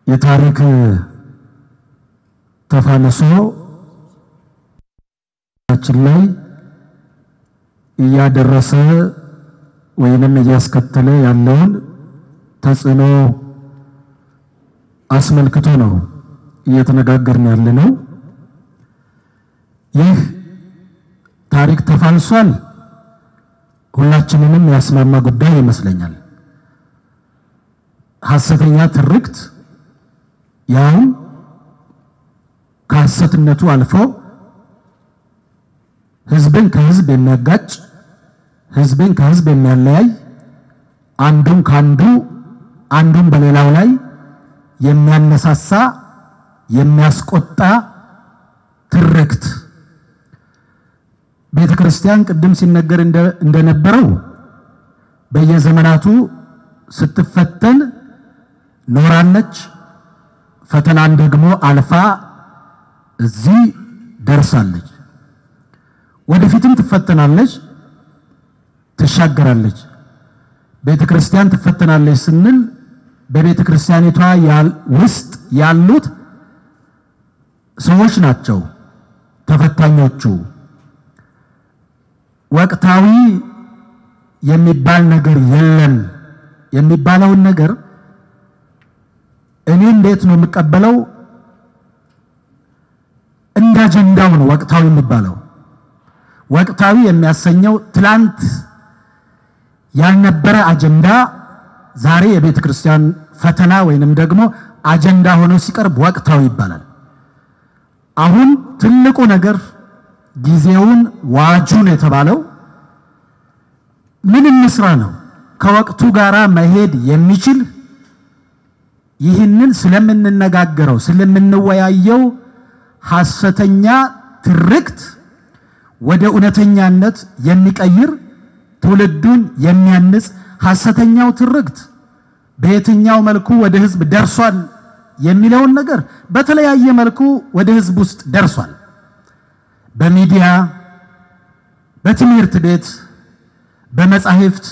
የታሪክ ተፋልሶ ችን ላይ እያደረሰ ወይንም እያስከተለ ያለውን ተጽዕኖ አስመልክቶ ነው እየተነጋገርን ያለ ነው። ይህ ታሪክ ተፋልሷል ሁላችንንም ያስማማ ጉዳይ ይመስለኛል። ሐሰተኛ ትርክት ያውም ከሐሰትነቱ አልፎ ሕዝብን ከሕዝብ የሚያጋጭ ሕዝብን ከሕዝብ የሚያለያይ አንዱን ከአንዱ አንዱን በሌላው ላይ የሚያነሳሳ የሚያስቆጣ ትርክት ቤተ ክርስቲያን ቅድም ሲነገር እንደነበረው በየዘመናቱ ስትፈተን ኖራለች። ፈተናን ደግሞ አልፋ እዚህ ደርሳለች። ወደፊትም ትፈተናለች፣ ትሻገራለች። ቤተ ክርስቲያን ትፈተናለች ስንል በቤተ ክርስቲያኒቷ ውስጥ ያሉት ሰዎች ናቸው ተፈታኞቹ። ወቅታዊ የሚባል ነገር የለም የሚባለውን ነገር እኔ እንዴት ነው የምቀበለው? እንደ አጀንዳው ነው ወቅታዊ የሚባለው። ወቅታዊ የሚያሰኘው ትላንት ያልነበረ አጀንዳ ዛሬ የቤተ ክርስቲያን ፈተና ወይንም ደግሞ አጀንዳ ሆኖ ሲቀርብ ወቅታዊ ይባላል። አሁን ትልቁ ነገር ጊዜውን ዋጁን የተባለው ምን እንስራ ነው። ከወቅቱ ጋር መሄድ የሚችል ይህንን ስለምንነጋገረው ስለምንወያየው ሐሰተኛ ትርክት ወደ እውነተኛነት የሚቀይር ትውልዱን የሚያንጽ ሐሰተኛው ትርክት በየትኛው መልኩ ወደ ሕዝብ ደርሷል የሚለውን ነገር በተለያየ መልኩ ወደ ሕዝብ ውስጥ ደርሷል። በሚዲያ፣ በትምህርት ቤት፣ በመጻሕፍት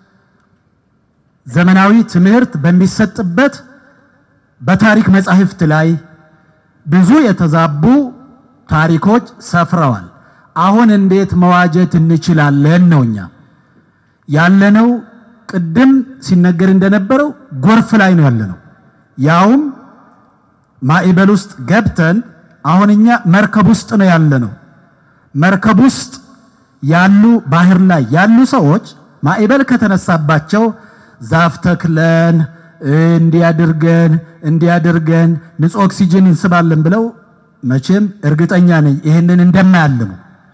ዘመናዊ ትምህርት በሚሰጥበት በታሪክ መጻሕፍት ላይ ብዙ የተዛቡ ታሪኮች ሰፍረዋል። አሁን እንዴት መዋጀት እንችላለን ነው እኛ ያለነው። ቅድም ሲነገር እንደነበረው ጎርፍ ላይ ነው ያለነው። ያውም ማዕበል ውስጥ ገብተን አሁን እኛ መርከብ ውስጥ ነው ያለነው። መርከብ ውስጥ ያሉ ባህር ላይ ያሉ ሰዎች ማዕበል ከተነሳባቸው ዛፍ ተክለን እንዲያድርገን እንዲያድርገን ንጹህ ኦክሲጅን እንስባለን ብለው መቼም እርግጠኛ ነኝ ይህንን እንደማያልሙ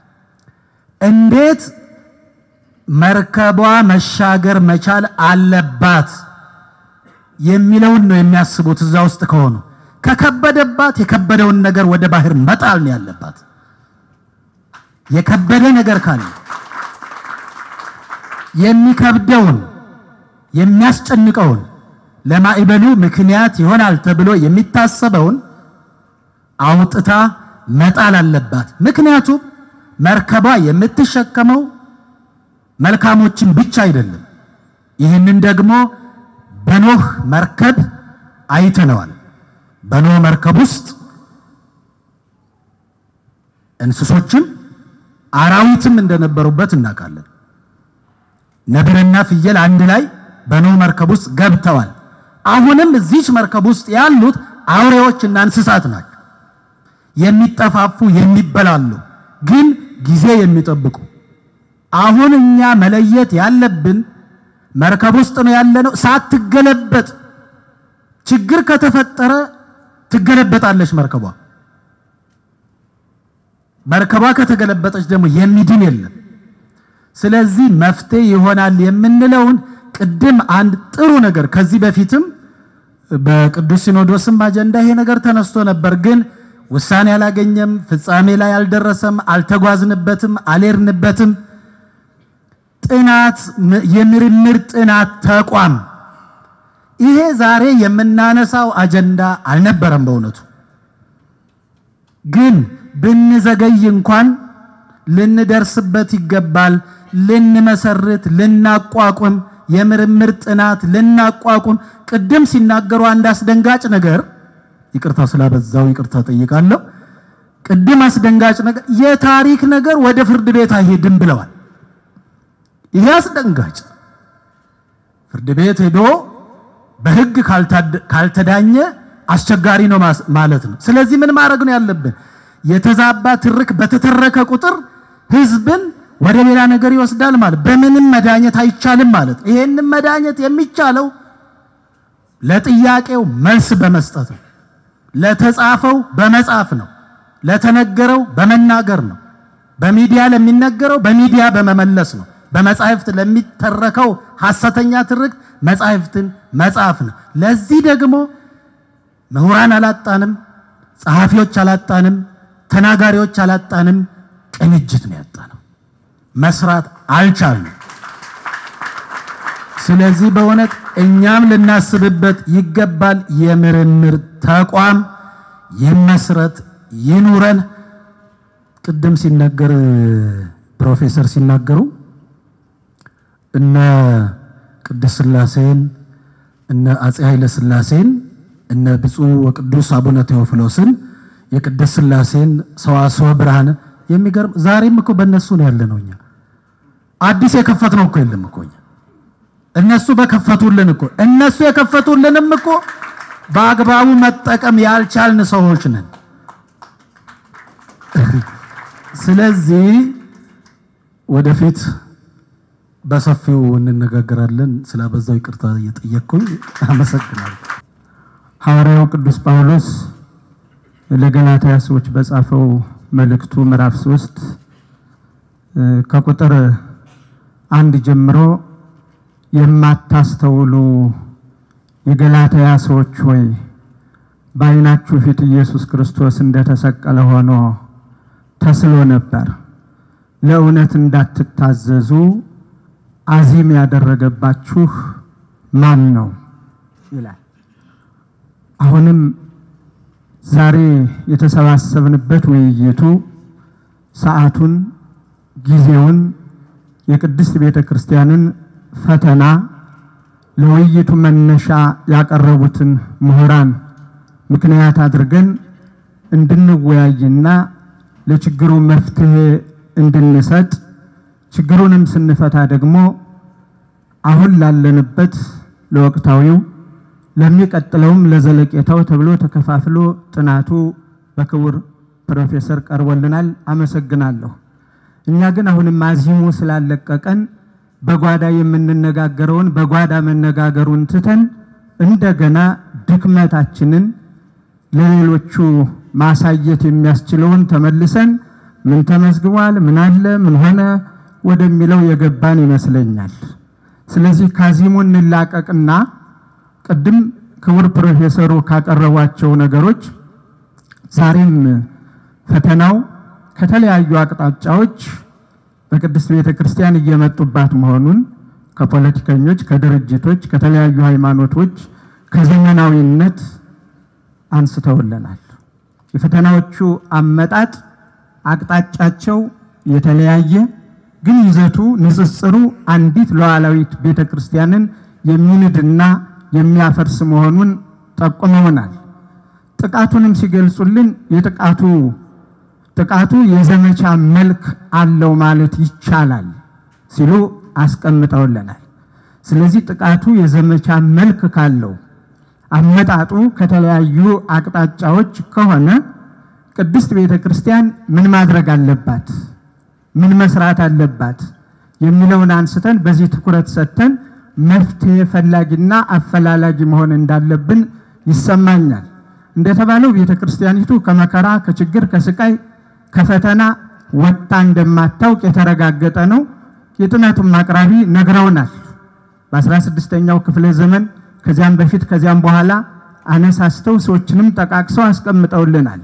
እንዴት መርከቧ መሻገር መቻል አለባት የሚለውን ነው የሚያስቡት። እዛ ውስጥ ከሆኑ ከከበደባት የከበደውን ነገር ወደ ባህር መጣል ነው ያለባት። የከበደ ነገር ካለ የሚከብደውን የሚያስጨንቀውን ለማዕበሉ ምክንያት ይሆናል ተብሎ የሚታሰበውን አውጥታ መጣል አለባት። ምክንያቱም መርከቧ የምትሸከመው መልካሞችን ብቻ አይደለም። ይህንን ደግሞ በኖህ መርከብ አይተነዋል። በኖህ መርከብ ውስጥ እንስሶችም አራዊትም እንደነበሩበት እናውቃለን። ነብርና ፍየል አንድ ላይ በኖህ መርከብ ውስጥ ገብተዋል። አሁንም እዚች መርከብ ውስጥ ያሉት አውሬዎችና እንስሳት ናቸው። የሚጠፋፉ የሚበላሉ፣ ግን ጊዜ የሚጠብቁ አሁን እኛ መለየት ያለብን መርከብ ውስጥ ነው ያለነው። ሳትገለበጥ ችግር ከተፈጠረ ትገለበጣለች መርከቧ። መርከቧ ከተገለበጠች ደግሞ የሚድን የለም። ስለዚህ መፍትሄ ይሆናል የምንለውን ቅድም አንድ ጥሩ ነገር ከዚህ በፊትም በቅዱስ ሲኖዶስም አጀንዳ ይሄ ነገር ተነስቶ ነበር፣ ግን ውሳኔ አላገኘም፣ ፍጻሜ ላይ አልደረሰም፣ አልተጓዝንበትም፣ አልሄድንበትም። ጥናት የምርምር ጥናት ተቋም ይሄ ዛሬ የምናነሳው አጀንዳ አልነበረም። በእውነቱ ግን ብንዘገይ እንኳን ልንደርስበት ይገባል። ልንመሰርት ልናቋቁም የምርምር ጥናት ልናቋቁም ቅድም ሲናገሩ አንድ አስደንጋጭ ነገር ይቅርታ ስላበዛው ይቅርታ ጠይቃለሁ። ቅድም አስደንጋጭ ነገር የታሪክ ነገር ወደ ፍርድ ቤት አይሄድም ብለዋል። ይሄ አስደንጋጭ ፍርድ ቤት ሄዶ በሕግ ካልተዳኘ አስቸጋሪ ነው ማለት ነው። ስለዚህ ምን ማድረግ ነው ያለብን? የተዛባ ትርክ በተተረከ ቁጥር ሕዝብን ወደ ሌላ ነገር ይወስዳል ማለት በምንም መዳኘት አይቻልም ማለት ነው። ይሄንን መዳኘት የሚቻለው ለጥያቄው መልስ በመስጠት ነው። ለተጻፈው በመጻፍ ነው። ለተነገረው በመናገር ነው። በሚዲያ ለሚነገረው በሚዲያ በመመለስ ነው። በመጻሕፍት ለሚተረከው ሐሰተኛ ትርክት መጻሕፍትን መጻፍ ነው። ለዚህ ደግሞ ምሁራን አላጣንም፣ ጸሐፊዎች አላጣንም፣ ተናጋሪዎች አላጣንም። ቅንጅት ነው ያጣነው። መስራት አልቻልንም። ስለዚህ በእውነት እኛም ልናስብበት ይገባል። የምርምር ተቋም ይመስረት ይኑረን። ቅድም ሲነገር ፕሮፌሰር ሲናገሩ እነ ቅድስት ሥላሴን እነ አፄ ኃይለ ሥላሴን እነ ብፁዕ ወቅዱስ አቡነ ቴዎፍሎስን የቅድስት ሥላሴን ሰዋስወ ብርሃን የሚገርም ዛሬም እኮ በእነሱ ነው ያለ ነው። እኛ አዲስ የከፈት ነው እኮ የለም እኮ እኛ እነሱ በከፈቱልን እኮ እነሱ የከፈቱልንም እኮ በአግባቡ መጠቀም ያልቻልን ሰዎች ነን። ስለዚህ ወደፊት በሰፊው እንነጋገራለን። ስላበዛው ይቅርታ እየጠየቅኩኝ አመሰግናለሁ። ሐዋርያው ቅዱስ ጳውሎስ ለገላትያ ሰዎች በጻፈው መልእክቱ ምዕራፍ ሶስት ከቁጥር አንድ ጀምሮ የማታስተውሉ የገላትያ ሰዎች ሆይ በዓይናችሁ ፊት ኢየሱስ ክርስቶስ እንደተሰቀለ ሆኖ ተስሎ ነበር። ለእውነት እንዳትታዘዙ አዚም ያደረገባችሁ ማን ነው ይላል። አሁንም ዛሬ የተሰባሰብንበት ውይይቱ ሰዓቱን፣ ጊዜውን የቅድስት ቤተ ክርስቲያንን ፈተና ለውይይቱ መነሻ ያቀረቡትን ምሁራን ምክንያት አድርገን እንድንወያይና ለችግሩ መፍትሄ እንድንሰጥ ችግሩንም ስንፈታ ደግሞ አሁን ላለንበት ለወቅታዊው ለሚቀጥለውም ለዘለቄታው ተብሎ ተከፋፍሎ ጥናቱ በክቡር ፕሮፌሰር ቀርቦልናል። አመሰግናለሁ። እኛ ግን አሁንም አዚሙ ስላለቀቀን በጓዳ የምንነጋገረውን በጓዳ መነጋገሩን ትተን እንደገና ድክመታችንን ለሌሎቹ ማሳየት የሚያስችለውን ተመልሰን ምን ተመዝግቧል፣ ምን አለ፣ ምን ሆነ ወደሚለው የገባን ይመስለኛል። ስለዚህ ካዚሙ እንላቀቅና ቅድም ክቡር ፕሮፌሰሩ ካቀረቧቸው ነገሮች ዛሬም ፈተናው ከተለያዩ አቅጣጫዎች በቅድስት ቤተ ክርስቲያን እየመጡባት መሆኑን ከፖለቲከኞች፣ ከድርጅቶች፣ ከተለያዩ ሃይማኖቶች፣ ከዘመናዊነት አንስተውልናል። የፈተናዎቹ አመጣጥ አቅጣጫቸው የተለያየ ግን ይዘቱ ንጽጽሩ አንዲት ሉዓላዊት ቤተ ክርስቲያንን የሚንድና የሚያፈርስ መሆኑን ጠቁመውናል። ጥቃቱንም ሲገልጹልን የጥቃቱ ጥቃቱ የዘመቻ መልክ አለው ማለት ይቻላል ሲሉ አስቀምጠውልናል። ስለዚህ ጥቃቱ የዘመቻ መልክ ካለው አመጣጡ ከተለያዩ አቅጣጫዎች ከሆነ ቅድስት ቤተ ክርስቲያን ምን ማድረግ አለባት፣ ምን መስራት አለባት የሚለውን አንስተን በዚህ ትኩረት ሰጥተን መፍትሄ ፈላጊና አፈላላጊ መሆን እንዳለብን ይሰማኛል። እንደተባለው ቤተ ክርስቲያኒቱ ከመከራ ከችግር፣ ከስቃይ፣ ከፈተና ወጣ እንደማታውቅ የተረጋገጠ ነው። የጥናቱም አቅራቢ ነግረውናል። በ16ኛው ክፍለ ዘመን ከዚያም በፊት ከዚያም በኋላ አነሳስተው ሰዎችንም ጠቃቅሰው አስቀምጠውልናል።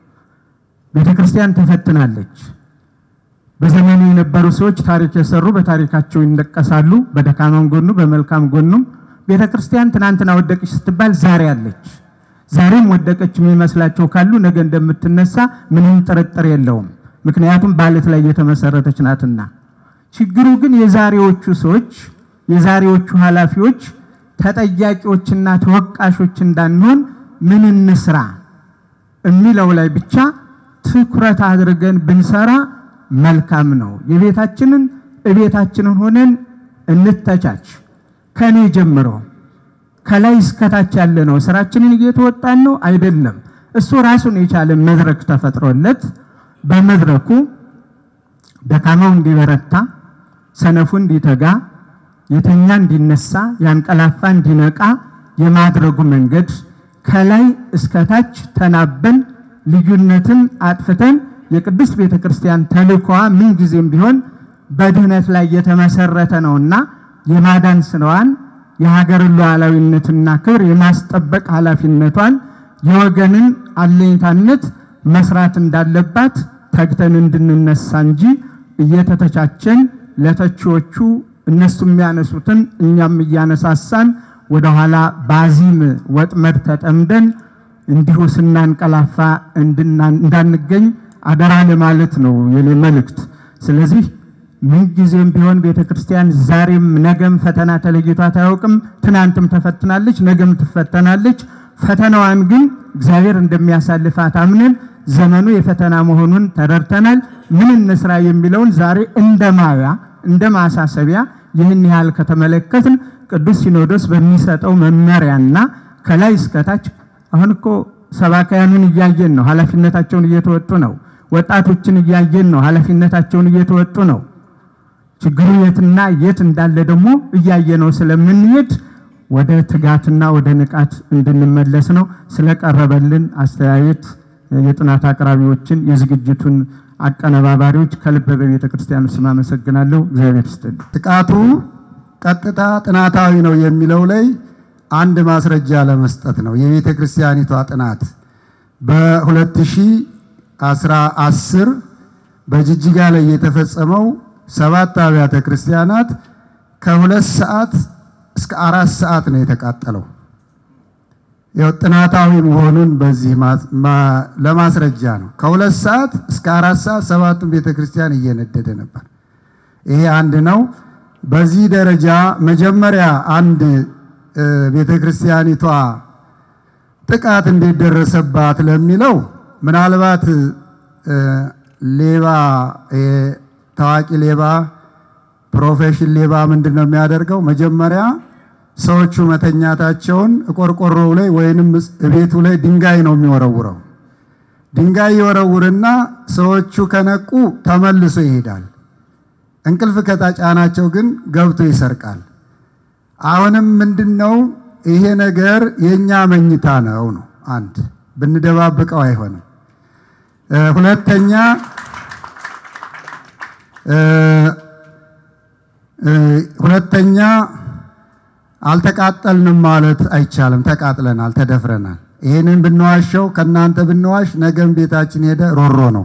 ቤተ ክርስቲያን ተፈትናለች። በዘመኑ የነበሩ ሰዎች ታሪክ የሰሩ በታሪካቸው ይነቀሳሉ። በደካማም ጎኑ በመልካም ጎኑም ቤተ ክርስቲያን ትናንትና ወደቀች ስትባል ዛሬ አለች። ዛሬም ወደቀች የሚመስላቸው ካሉ ነገ እንደምትነሳ ምንም ጥርጥር የለውም። ምክንያቱም በዓለት ላይ የተመሰረተች ናትና። ችግሩ ግን የዛሬዎቹ ሰዎች የዛሬዎቹ ኃላፊዎች ተጠያቂዎችና ተወቃሾች እንዳንሆን ምን እንስራ የሚለው ላይ ብቻ ትኩረት አድርገን ብንሰራ መልካም ነው። የቤታችንን እቤታችንን ሆነን እንተቻች። ከኔ ጀምሮ ከላይ እስከታች ያለ ነው። ስራችንን እየተወጣን ነው አይደለም። እሱ ራሱን የቻለ መድረክ ተፈጥሮለት በመድረኩ ደካማው እንዲበረታ፣ ሰነፉ እንዲተጋ፣ የተኛ እንዲነሳ፣ ያንቀላፋ እንዲነቃ የማድረጉ መንገድ ከላይ እስከታች ተናበን ልዩነትን አጥፍተን የቅድስት ቤተ ክርስቲያን ተልእኮዋ ምንጊዜም ቢሆን በድህነት ላይ የተመሰረተ ነውና የማዳን ስራዋን የሀገርን ሉዓላዊነትና ክብር የማስጠበቅ ኃላፊነቷን የወገንን አለኝታነት መስራት እንዳለባት ተግተን እንድንነሳ እንጂ እየተተቻቸን ለተቺዎቹ እነሱ የሚያነሱትን እኛም እያነሳሳን ወደኋላ ባዚም ወጥመድ ተጠምደን እንዲሁ ስናንቀላፋ እንዳንገኝ አደራ ለማለት ነው የኔ መልእክት። ስለዚህ ምንጊዜም ቢሆን ቤተ ክርስቲያን ዛሬም ነገም ፈተና ተለይቷት አያውቅም። ትናንትም ተፈትናለች፣ ነገም ትፈተናለች። ፈተናዋን ግን እግዚአብሔር እንደሚያሳልፋት አምነን ዘመኑ የፈተና መሆኑን ተረድተናል። ምን እንስራ የሚለውን ዛሬ እንደ ማያ እንደ ማሳሰቢያ ይህን ያህል ከተመለከትን ቅዱስ ሲኖዶስ በሚሰጠው መመሪያና ከላይ እስከታች አሁን እኮ ሰባካያኑን እያየን ነው፣ ኃላፊነታቸውን እየተወጡ ነው። ወጣቶችን እያየን ነው፣ ኃላፊነታቸውን እየተወጡ ነው። ችግሩ የትና የት እንዳለ ደግሞ እያየነው ስለምንሄድ ወደ ትጋትና ወደ ንቃት እንድንመለስ ነው። ስለቀረበልን አስተያየት የጥናት አቅራቢዎችን የዝግጅቱን አቀነባባሪዎች ከልብ በቤተ ክርስቲያኑ ስም አመሰግናለሁ። እግዚአብሔር ይስጥልኝ። ጥቃቱ ቀጥታ ጥናታዊ ነው የሚለው ላይ አንድ ማስረጃ ለመስጠት ነው። የቤተ ክርስቲያኒቷ ጥናት በ2010 በጅጅጋ ላይ የተፈጸመው ሰባት አብያተ ክርስቲያናት ከሁለት ሰዓት እስከ አራት ሰዓት ነው የተቃጠለው። ያው ጥናታዊ መሆኑን በዚህ ለማስረጃ ነው። ከሁለት ሰዓት እስከ አራት ሰዓት ሰባቱን ቤተ ክርስቲያን እየነደደ ነበር። ይሄ አንድ ነው። በዚህ ደረጃ መጀመሪያ አንድ ቤተ ክርስቲያኒቷ ጥቃት እንዴት ደረሰባት ለሚለው ምናልባት ሌባ ታዋቂ ሌባ ፕሮፌሽን ሌባ ምንድን ነው የሚያደርገው? መጀመሪያ ሰዎቹ መተኛታቸውን ቆርቆሮው ላይ ወይንም ቤቱ ላይ ድንጋይ ነው የሚወረውረው። ድንጋይ ይወረውርና ሰዎቹ ከነቁ ተመልሶ ይሄዳል። እንቅልፍ ከጫናቸው ግን ገብቶ ይሰርቃል። አሁንም ምንድን ነው ይሄ ነገር የኛ መኝታ ነው ነው አንድ ብንደባብቀው አይሆንም። ሁለተኛ ሁለተኛ አልተቃጠልንም ማለት አይቻልም። ተቃጥለናል፣ ተደፍረናል። ይህንን ብንዋሸው ከእናንተ ብንዋሽ ነገም ቤታችን ሄደ ሮሮ ነው።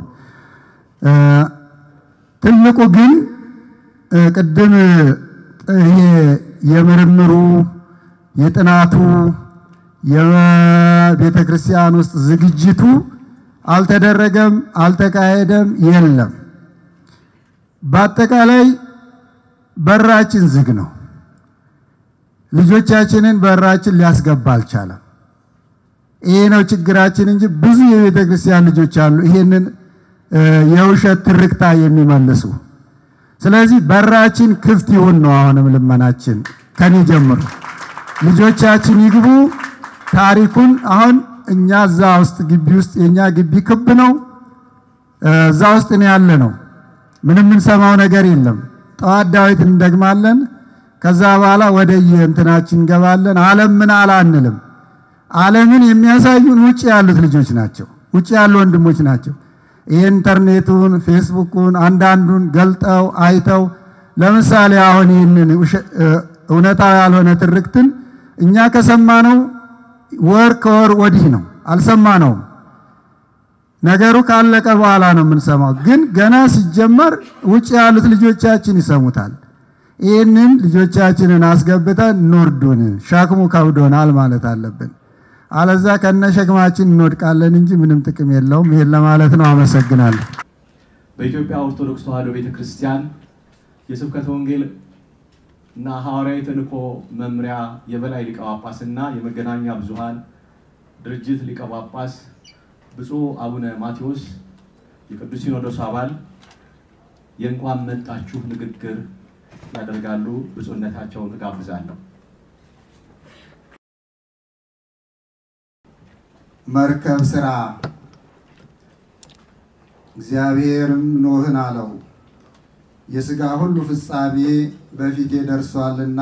ትልቁ ግን ቅድም ይሄ የምርምሩ የጥናቱ የቤተ ክርስቲያን ውስጥ ዝግጅቱ አልተደረገም፣ አልተካሄደም፣ የለም። በአጠቃላይ በራችን ዝግ ነው። ልጆቻችንን በራችን ሊያስገባ አልቻለም። ይሄ ነው ችግራችን እንጂ ብዙ የቤተ ክርስቲያን ልጆች አሉ ይሄንን የውሸት ትርክታ የሚመልሱ። ስለዚህ በራችን ክፍት ይሁን ነው አሁንም ልመናችን ከኔ ጀምሮ ልጆቻችን ይግቡ። ታሪኩን አሁን እኛ እዛ ውስጥ ግቢ ውስጥ የኛ ግቢ ክብ ነው። እዛ ውስጥ ነው ያለ ነው። ምንም የምንሰማው ነገር የለም። ጠዋት ዳዊት እንደግማለን። ከዛ በኋላ ወደ የእንትናችን እንገባለን። ዓለም ምን አለ አንልም። ዓለምን የሚያሳዩን ውጭ ያሉት ልጆች ናቸው፣ ውጭ ያሉ ወንድሞች ናቸው። የኢንተርኔቱን ፌስቡኩን አንዳንዱን ገልጠው አይተው ለምሳሌ አሁን ይህንን እውነታዊ ያልሆነ ትርክትን እኛ ከሰማነው ወር ከወር ወዲህ ነው፣ አልሰማነውም። ነገሩ ካለቀ በኋላ ነው የምንሰማው። ግን ገና ሲጀመር ውጭ ያሉት ልጆቻችን ይሰሙታል። ይህንን ልጆቻችንን አስገብተን ኖርዱን ሸክሙ ከብዶናል ማለት አለብን። አለዛ ከነ ሸክማችን እንወድቃለን እንጂ ምንም ጥቅም የለውም። ይሄን ለማለት ነው። አመሰግናለሁ። በኢትዮጵያ ኦርቶዶክስ ተዋሕዶ ቤተ ክርስቲያን የስብከተ ወንጌል እና ሐዋርያዊ ተልእኮ መምሪያ የበላይ ሊቀ ጳጳስ እና የመገናኛ ብዙኃን ድርጅት ሊቀ ጳጳስ ብፁዕ አቡነ ማቴዎስ የቅዱስ ሲኖዶስ አባል የእንኳን መጣችሁ ንግግር ያደርጋሉ። ብፁዕነታቸውን እጋብዛለሁ። መርከብ ስራ። እግዚአብሔርም ኖህን አለው የሥጋ ሁሉ ፍጻሜ በፊቴ ደርሷልና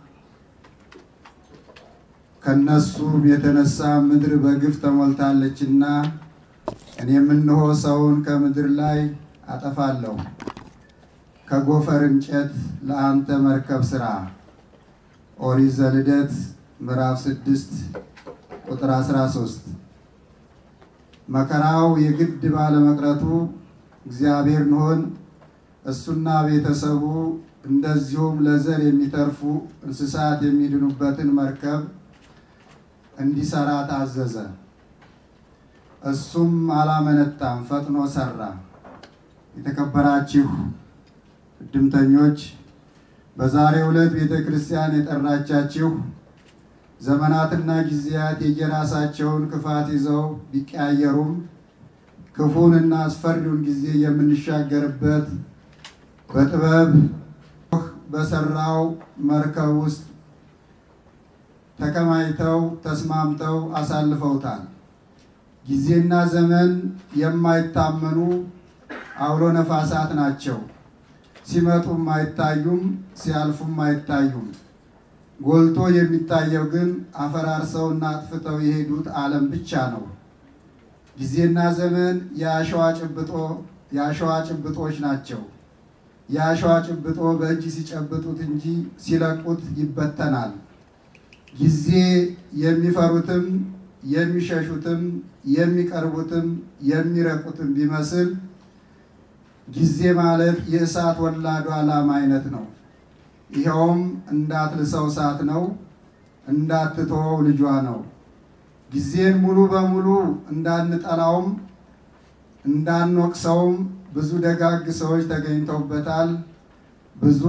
ከነሱም የተነሳ ምድር በግፍ ተሞልታለችና እኔም እነሆ ሰውን ከምድር ላይ አጠፋለሁ። ከጎፈር እንጨት ለአንተ መርከብ ስራ። ኦሪት ዘልደት ምዕራፍ ስድስት ቁጥር 13 መከራው የግድ ባለመቅረቱ እግዚአብሔር ኖኅን እሱና ቤተሰቡ እንደዚሁም ለዘር የሚተርፉ እንስሳት የሚድኑበትን መርከብ እንዲሰራ ታዘዘ። እሱም አላመነታም፣ ፈጥኖ ሰራ። የተከበራችሁ እድምተኞች፣ በዛሬው ዕለት ቤተ ክርስቲያን የጠራቻችሁ ዘመናትና ጊዜያት የየራሳቸውን ክፋት ይዘው ቢቀያየሩም ክፉንና አስፈሪውን ጊዜ የምንሻገርበት በጥበብ በሰራው መርከብ ውስጥ ተከማይተው ተስማምተው አሳልፈውታል። ጊዜና ዘመን የማይታመኑ አውሎ ነፋሳት ናቸው። ሲመጡም አይታዩም፣ ሲያልፉም አይታዩም። ጎልቶ የሚታየው ግን አፈራርሰውና አጥፍተው የሄዱት ዓለም ብቻ ነው። ጊዜና ዘመን የአሸዋ ጭብጦ የአሸዋ ጭብጦች ናቸው። የአሸዋ ጭብጦ በእጅ ሲጨብጡት እንጂ ሲለቁት ይበተናል። ጊዜ የሚፈሩትም የሚሸሹትም የሚቀርቡትም የሚረቁትም ቢመስል ጊዜ ማለት የእሳት ወላዱ ዓላማ አይነት ነው። ይኸውም እንዳትልሰው እሳት ነው፣ እንዳትተወው ልጇ ነው። ጊዜን ሙሉ በሙሉ እንዳንጠላውም እንዳንወቅሰውም ብዙ ደጋግ ሰዎች ተገኝተውበታል። ብዙ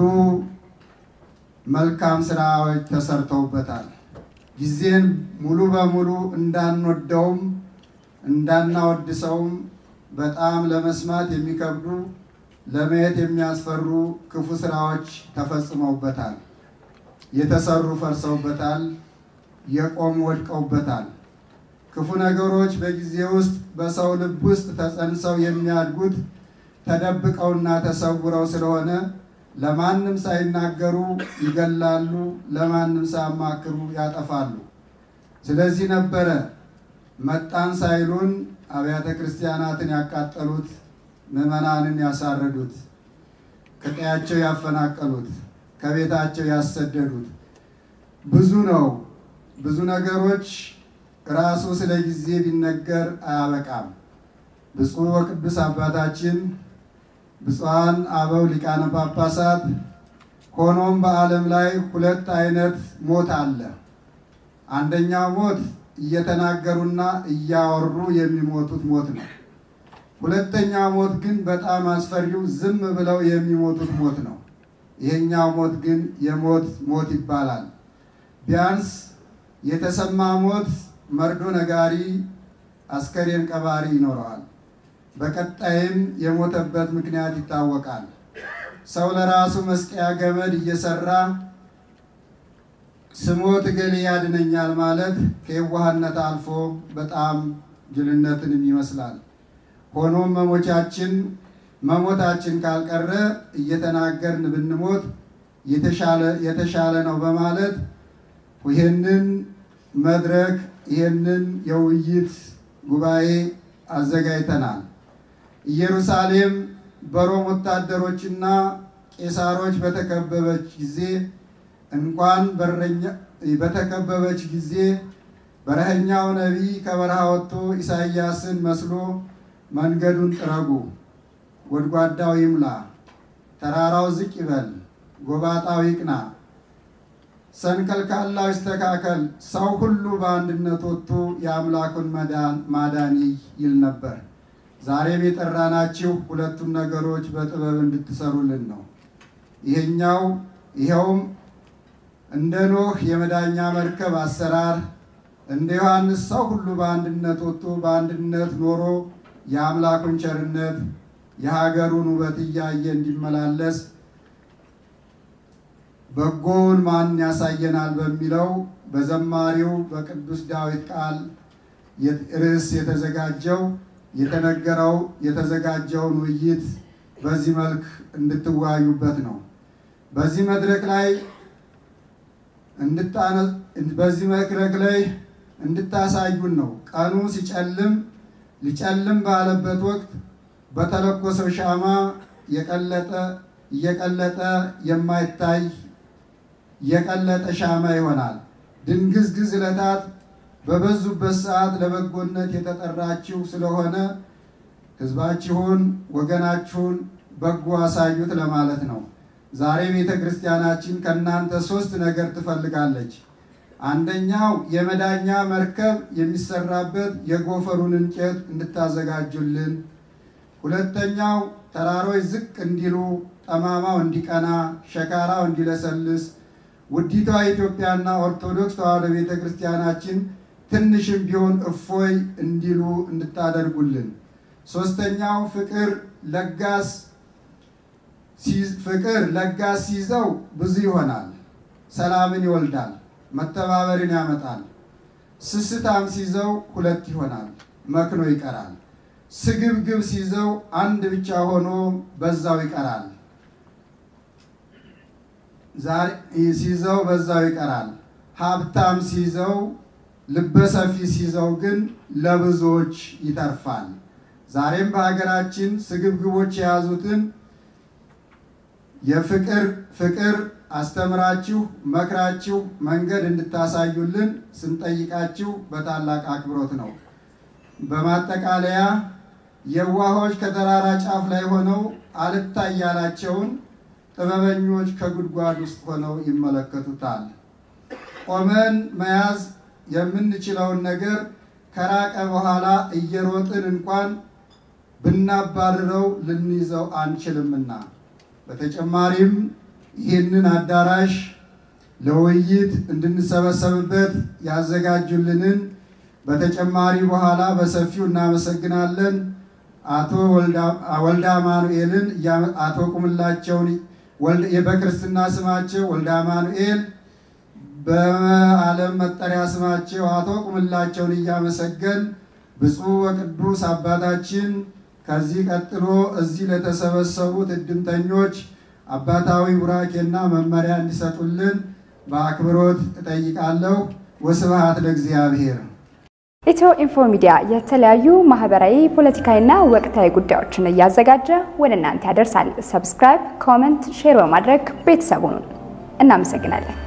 መልካም ስራዎች ተሰርተውበታል። ጊዜን ሙሉ በሙሉ እንዳንወደውም እንዳናወድሰውም በጣም ለመስማት የሚከብዱ ለማየት የሚያስፈሩ ክፉ ስራዎች ተፈጽመውበታል። የተሰሩ ፈርሰውበታል። የቆሙ ወድቀውበታል። ክፉ ነገሮች በጊዜ ውስጥ በሰው ልብ ውስጥ ተጸንሰው የሚያድጉት ተደብቀውና ተሰውረው ስለሆነ ለማንም ሳይናገሩ ይገላሉ፣ ለማንም ሳያማክሩ ያጠፋሉ። ስለዚህ ነበረ መጣን ሳይሉን አብያተ ክርስቲያናትን ያቃጠሉት፣ ምዕመናንን ያሳረዱት፣ ከቀያቸው ያፈናቀሉት፣ ከቤታቸው ያሰደዱት። ብዙ ነው። ብዙ ነገሮች ራሱ ስለ ጊዜ ቢነገር አያበቃም። ብፁዕ ወቅዱስ አባታችን ብፁዓን አበው ሊቃነ ጳጳሳት ሆኖም በዓለም ላይ ሁለት አይነት ሞት አለ። አንደኛው ሞት እየተናገሩና እያወሩ የሚሞቱት ሞት ነው። ሁለተኛው ሞት ግን በጣም አስፈሪው ዝም ብለው የሚሞቱት ሞት ነው። ይሄኛው ሞት ግን የሞት ሞት ይባላል። ቢያንስ የተሰማ ሞት መርዶ ነጋሪ፣ አስከሬን ቀባሪ ይኖረዋል። በቀጣይም የሞተበት ምክንያት ይታወቃል። ሰው ለራሱ መስቀያ ገመድ እየሰራ ስሞት እገሌ ያድነኛል ማለት ከየዋህነት አልፎ በጣም ጅልነትንም ይመስላል። ሆኖም መሞቻችን መሞታችን ካልቀረ እየተናገርን ብንሞት የተሻለ ነው በማለት ይህንን መድረክ ይህንን የውይይት ጉባኤ አዘጋጅተናል። ኢየሩሳሌም በሮም ወታደሮችና ቄሳሮች በተከበበች ጊዜ እንኳን በተከበበች ጊዜ በረኸኛው ነቢይ ከበረሃ ወጥቶ ኢሳይያስን መስሎ መንገዱን ጥረጉ፣ ጎድጓዳው ይሙላ፣ ተራራው ዝቅ ይበል፣ ጎባጣው ይቅና፣ ሰንከልካላው ይስተካከል፣ ሰው ሁሉ በአንድነት ወጥቶ የአምላኩን ማዳን ይል ነበር። ዛሬም የጠራናችሁ ሁለቱም ነገሮች በጥበብ እንድትሰሩልን ነው። ይሄኛው ይኸውም እንደ ኖህ የመዳኛ መርከብ አሰራር እንደ ዮሐንስ ሰው ሁሉ በአንድነት ወጥቶ በአንድነት ኖሮ የአምላኩን ቸርነት የሀገሩን ውበት እያየ እንዲመላለስ በጎውን ማን ያሳየናል በሚለው በዘማሪው በቅዱስ ዳዊት ቃል ርዕስ የተዘጋጀው የተነገረው የተዘጋጀውን ውይይት በዚህ መልክ እንድትወያዩበት ነው። በዚህ መድረክ ላይ በዚህ መድረክ ላይ እንድታሳዩን ነው። ቀኑ ሲጨልም ሊጨልም ባለበት ወቅት በተለኮሰው ሻማ የቀለጠ እየቀለጠ የማይታይ የቀለጠ ሻማ ይሆናል። ድንግዝግዝ ዕለታት በበዙበት ሰዓት ለበጎነት የተጠራችሁ ስለሆነ ሕዝባችሁን ወገናችሁን በጎ አሳዩት ለማለት ነው። ዛሬ ቤተ ክርስቲያናችን ከእናንተ ሶስት ነገር ትፈልጋለች። አንደኛው የመዳኛ መርከብ የሚሰራበት የጎፈሩን እንጨት እንድታዘጋጁልን፣ ሁለተኛው ተራሮች ዝቅ እንዲሉ፣ ጠማማው እንዲቀና፣ ሸካራው እንዲለሰልስ ውዲቷ ኢትዮጵያና ኦርቶዶክስ ተዋሕዶ ቤተ ክርስቲያናችን ትንሽም ቢሆን እፎይ እንዲሉ እንድታደርጉልን። ሶስተኛው ፍቅር ለጋስ ፍቅር ለጋስ ሲይዘው ብዙ ይሆናል፣ ሰላምን ይወልዳል፣ መተባበርን ያመጣል። ስስታም ሲይዘው ሁለት ይሆናል፣ መክኖ ይቀራል። ስግብግብ ሲይዘው አንድ ብቻ ሆኖ በዛው ይቀራል። ዛሬ ሲይዘው በዛው ይቀራል። ሀብታም ሲይዘው ልበሰፊ ሲይዘው ግን ለብዙዎች ይተርፋል። ዛሬም በሀገራችን ስግብግቦች የያዙትን የፍቅር ፍቅር አስተምራችሁ መክራችሁ መንገድ እንድታሳዩልን ስንጠይቃችሁ በታላቅ አክብሮት ነው። በማጠቃለያ የዋሆች ከተራራ ጫፍ ላይ ሆነው አልታይ ያላቸውን ጥበበኞች ከጉድጓድ ውስጥ ሆነው ይመለከቱታል። ቆመን መያዝ የምንችለውን ነገር ከራቀ በኋላ እየሮጥን እንኳን ብናባርረው ልንይዘው አንችልምና በተጨማሪም ይህንን አዳራሽ ለውይይት እንድንሰበሰብበት ያዘጋጁልንን በተጨማሪ በኋላ በሰፊው እናመሰግናለን። አቶ ወልደ አማኑኤልን አቶ ቁምላቸውን በክርስትና ስማቸው ወልደ አማኑኤል በዓለም መጠሪያ ስማቸው አቶ ቁምላቸውን እያመሰገን ብፁዕ ወቅዱስ አባታችን ከዚህ ቀጥሎ እዚህ ለተሰበሰቡት እድምተኞች አባታዊ ቡራኬና መመሪያ እንዲሰጡልን በአክብሮት እጠይቃለሁ። ወስብሐት ለእግዚአብሔር። ኢትዮ ኢንፎ ሚዲያ የተለያዩ ማህበራዊ፣ ፖለቲካዊና ወቅታዊ ጉዳዮችን እያዘጋጀ ወደ እናንተ ያደርሳል። ሰብስክራይብ፣ ኮመንት፣ ሼር በማድረግ ቤተሰቡን እናመሰግናለን።